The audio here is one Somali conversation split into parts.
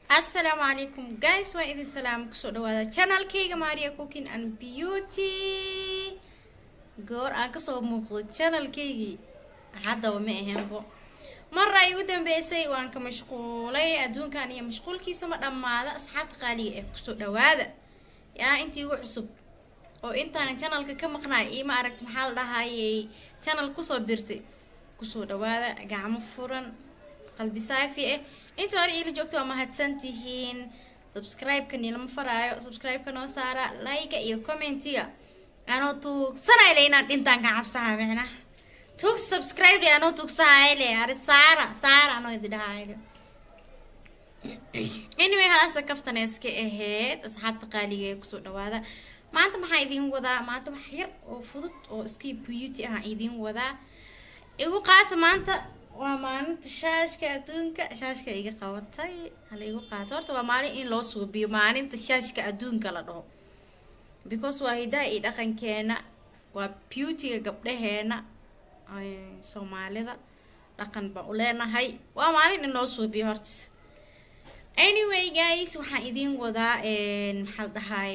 assalaamu calaykum guys waa idin salaam kusoo dhawaada channelkayga maria cooking and beauty goor aan kasoo muuqdo channelkaygii haddaba ma ahaynbo mara ay ugu dambeysay waan ka mashquulay adduunkan iyo mashquulkiisa ma dhammaada asxaabta qaaliga ee kusoo dhawaada yaa intii ugu cusub oo intaan channelka ka maqnaay iyo ma aragti maxaa la dhahayay channel kusoo birtay kusoo dhawaada gacmo furan qalbi saafi ah inta hore iila joogto waa mahadsan tihiin subscribe-ka nilama faraayo subscribe-ka noo saara like iyo commentiga anoo tuugsanayla inaan dhintaan ka cabsaha micnaha tuug subscribe le anoo tuugsahayle ari saara saara anoo idi dhahaayo anyway halaasa kaftaneeska ahayd asxaabta qaaliga ee kusoo dhawaada maanta maxaa idiin wadaa maanta wax yar oo fudud oo iska beauty ah idiin wadaa igu qaata maanta waa maalinta shaashka adduunka shaashka iga qabatay hala igu qaato horta waa maalin in loo suubiyo maalinta shaashka adduunka la dhaho because waa hidaha iyo dhaqankeena waa beautyga gabdhaheena soomaalida dhaqan baan u leenahay waa maalin in loo suubiyo horta anyway guys waxaan idiin wadaa maxaa la dhahaay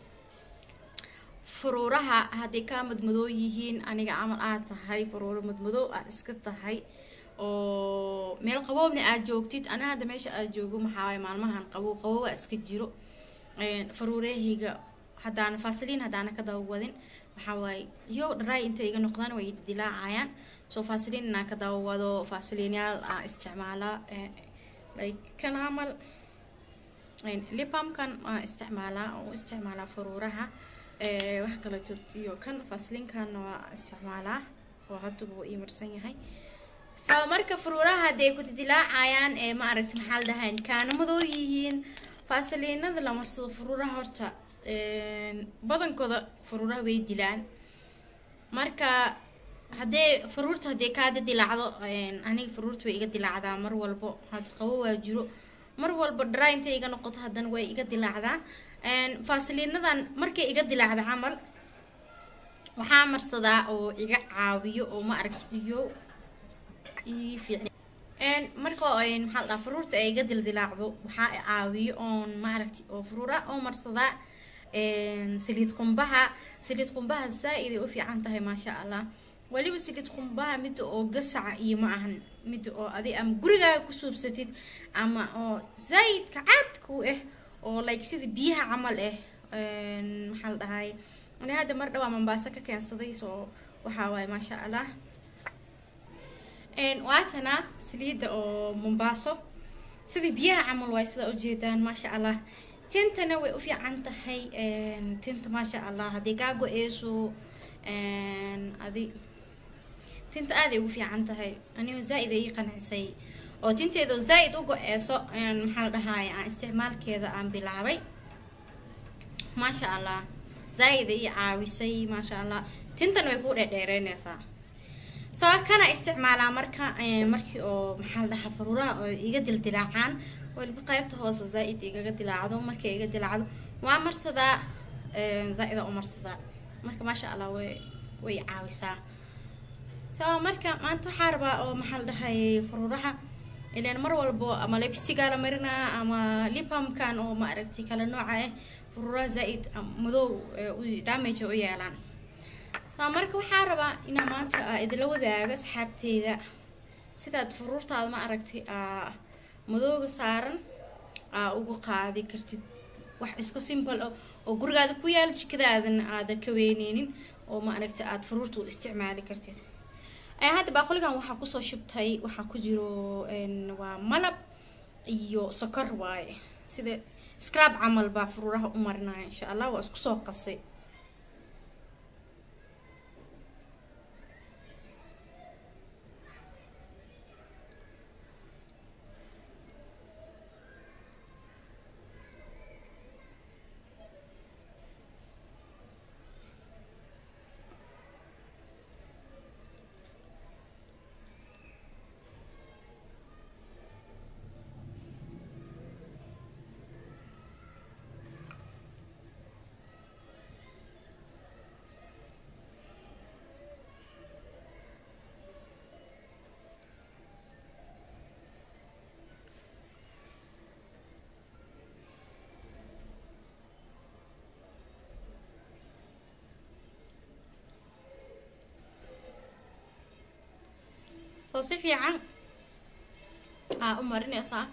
furuuraha hadday kaa madmadoo yihiin aniga camal aad tahay furuuro madmadoo aad iska tahay oo meel qaboobna aad joogtid aniga hadda meesha aad joogo maxaawaay maalmahan qabow qabowaa iska jiro faruurahayga haddaana faasiliin haddaana ka dabawadin waxaa waaye iyo dharaay intay iga noqdaan way dilaacayaan soo faasiliin inaan ka dabawado faasiliinyaal aan isticmaalaa like kan camal lipamkan aan isticmaalaa oo u isticmaalaa faruuraha wax kala jirto iyo kan faasiliinkanna waa isticmaalaa oo hadduba waa ii marsan yahay so marka furuuraha hadday ku dilaacayaan ee ma aragti maxaa la dhahayn kaanamadoo yihiin faasiliinada la marsado furuuraha horta badankooda furuuraha way dilaan marka haddee furuurta haddee kaada dilaacdo aniga furuurta way iga dilaacdaa mar walbo had qabo waa jiro mar walba dharaa intay iga noqoto haddana way iga dilaacdaa faasiliinadan markay iga dilaacda camal waxaa marsadaa oo iga caawiyo oo ma aragti iyo marka maxaa ladhaha furuurta ay iga dildilaacdo waxaa caawiyo oon maaragti oo furuura oo marsadaa saliid qumbaha saliid qumbaha zaa-id ay u fiican tahay maasha allah weliba saliid qumbaha midda oo gasaca iyo ma ahan midda oo adi ama gurigaaga ku suubsatid ama oo zaa-idka caadku ah oo like sida biyaha camal ah maxaa la dhahay ani hadda mar dhawaa mambaaso ka keensaday soo waxaa waaye maasha allah waatana saliidda oo mombaaso sidii biyaha camal waay sidaa ujeedaan maasha allah tintana way u fiican tahay tinta maasha allah haddii kaa go-eyso adi tinta aaday ugu fiican tahay anigo zaa-id ay qancisay oo tinteedo zaa-id u go-eyso maxaa la dhahaay aan isticmaalkeeda aan bilaabay maasha allah zaa-id ay caawisay maasha allah tintana way kuu dheerdheereyneysaa soo kana isticmaalaa marka markii oo maxaa la dhahaa faruuraha oo iga dildilaacaan weliba qaybta hoose zaa-id igaga dilaacdo markay iga dilaacdo waa marsadaa zaa-ida u marsadaa marka maasha allah way way caawisaa soo marka maanta waxaa rabaa oo maxaa la dhahayay faruuraha ilaan mar walbo ama lebstigaa la marinaa ama lipamkan oo ma aragti kala nooca ah faruuraha zaa-id madow damage u yeelaan soo marka waxaa rabaa inaa maanta idila wadaago asxaabteyda sidaad furuurtaada ma aragtay madooga saaran aa uga qaadi kartid wax iska simple ah oo gurigaada ku yaala jikadaadana aada ka weyneynin oo ma aragtay aada furuurta u isticmaali kartid hadda baaqoligan waxaa kusoo shubtay waxaa ku jiro waa malab iyo sokor waaye sida scrab camal baa furuuraha u marinaya insha allah waa isku soo qasay si fiican aa u marinaysaa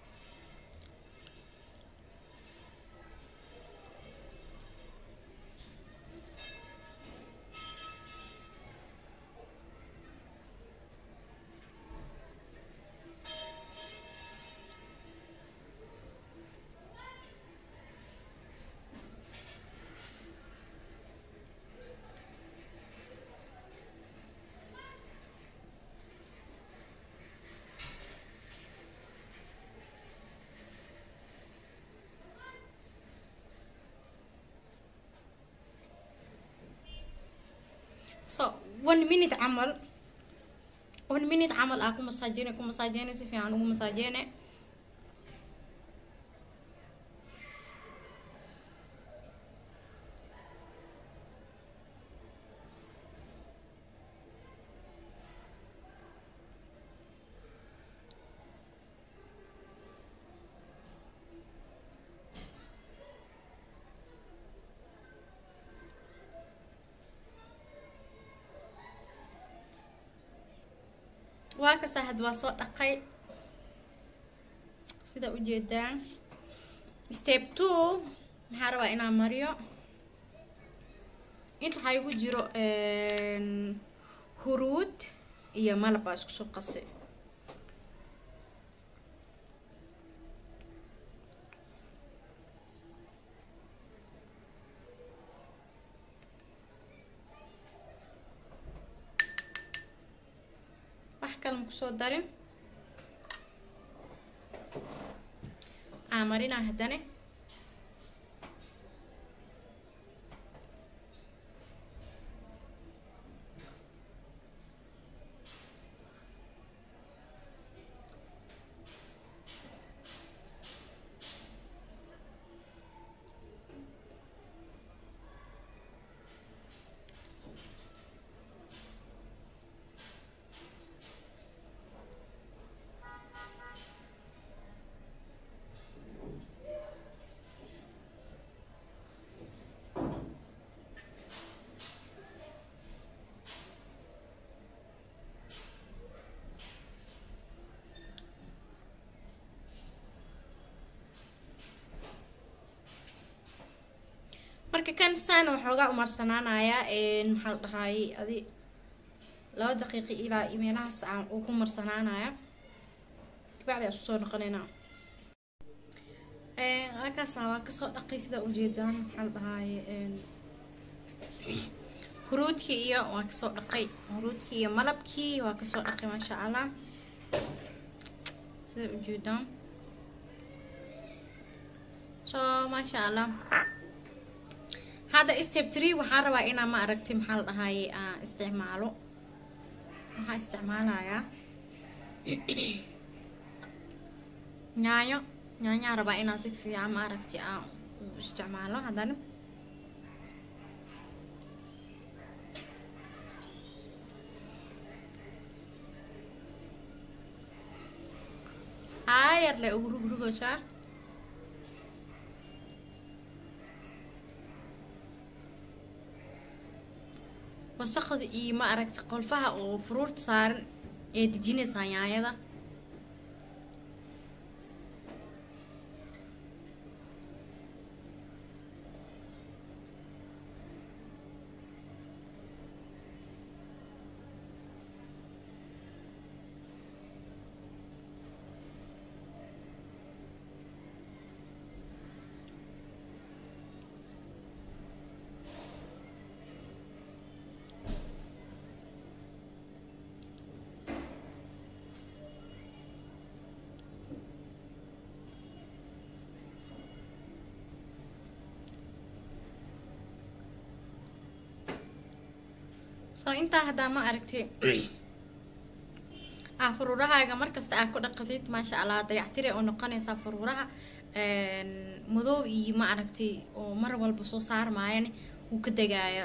so one minute camal one minute camal aa ku masaajine ku masaajine si fiican ugu masaajine waa kasa had waa soo dhaqay sida ujeedaan step two maxaa rabaa inaan mariyo inta waxaa igu jiro huruud iyo malab baa isku soo qase wax kale ma kusoo darin aa marinaa haddane marka kan saana waxoogaa umarsanaanayaa maxaa la dhahaayey adi laba daqiiqi ilaa meelahaas aan uu ku marsanaanaya kabacdi aan isku soo noqonaynaa halkaasa waa kasoo dhaqay sidaa ujeedaan maxaa la dhahaaye huruudkii iyo waa kasoo dhaqay huruudkii iyo malabkii waa kasoo dhaqay maasha allah sida ujeedaan so maasha allah hadda step tree waxaan rabaa inaa ma aragti maxaa la dhahaaye aan isticmaalo waxaa isticmaalayaa yaanyo yaanyaa rabaa inaan si fiican ma aragti aan u isticmaalo haddana aayar le ugu rugrugaysaa wasaqda iyo ma aragta qolfaha oo furuurta saaran ee dejinaysaa yaanyada so intaa haddaa ma aragtay ah faruurahaaga markasta aad ku dhaqatid maasha allah dayactire oo noqonaysaa faruuraha madow iyo ma aragtay oo mar walba soo saarmaayana wuu ka degaaya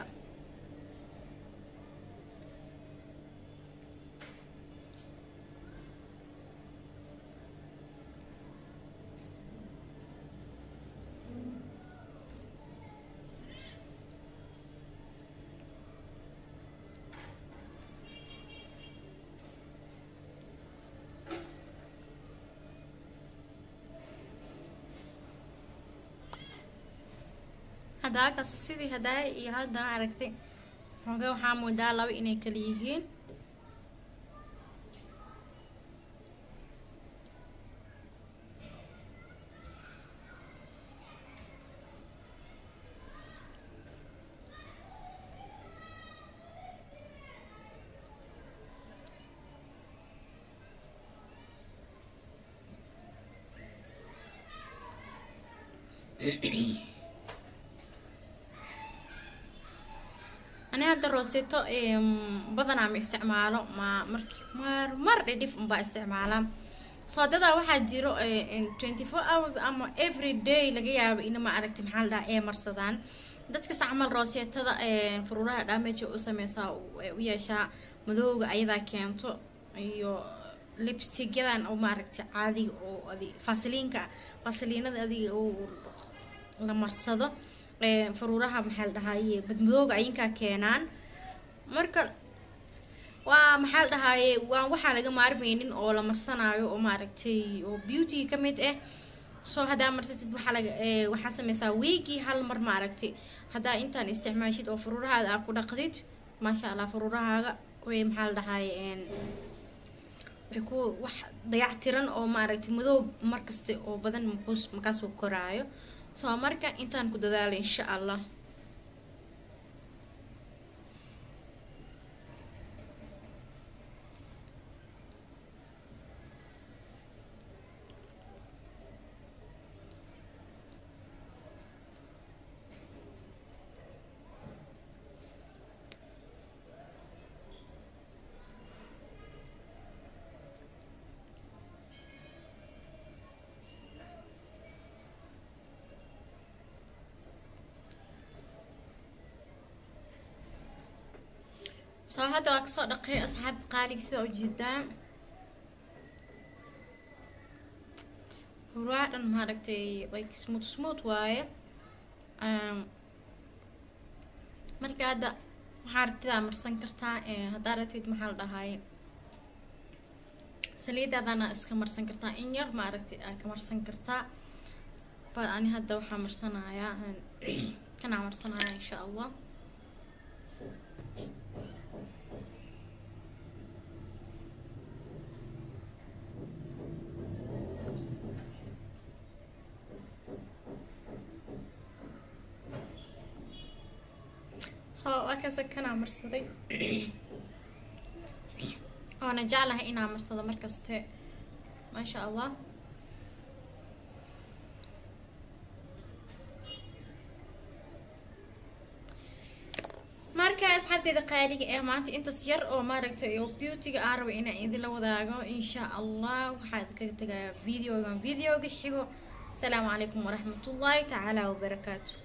hadda halkaas sidii hadaaya iyo haddana aragtay xooga waxaa moodaa laba inay kala yihiin ani hadda rooseto badanaa ma isticmaalo ma marki mar mar dhidhif unbaa isticmaalaa soodadaa waxaa jiro twenty four hours ama every day laga yaabo ina ma aragti maxaa la dhaha ee marsadaan dadkas camal rooseetada furuuraha dhameja u sameysaa u yeeshaa madowga ayadaa keento iyo lipstigyadan oo maaragti caadiga oo adi fasiliinka fasiliinada adiga oo la marsado faruuraha maxaa la dhahaye badmadooga ayinkaa keenaan marka waa maxaa la dhahaye waa waxaa laga maarmeynin oo la marsanaayo oo maaragtay oo beauty ka mid ah soo haddaa marsatid waxaa laga waxaa sameysaa wiigii hal mar maaragtay haddaa intaan isticmaashid oo faruurahaada aa ku dhaqdid maasha allah faruurahaaga way maxaa la dhahaye way ku wax dayactiran oo maaragtay madoob markasta oo badan makuus makaasoo koraayo soo marka intaan ku dadaalay insha allah soo hadda waa kasoo dhaqay asxaabta qaaliga sida ujeedaan huraa dhan maaragtay like smooth smooth waaye marka hadda waxaa rabtidaa marsan kartaa haddaa rabtid maxaa la dhahaye saliidaadana iska marsan kartaa in yar maaragtay aa ka marsan kartaa ba ani hadda waxaa marsanayaa kanaa marsanaya insha allah waakaasa kanaa marsaday oona jeclahay inaa marsado markaste maasha allah marka asxaabteeda qaaliga ee maanta intaas yar oo maaragtay oo beautyga aan raba inaan idinla wadaago insha allah waxaad kaga tegayaa videogan videoga xigo asalaamu calaykum waraxmatullaahi tacaala wabarakaatu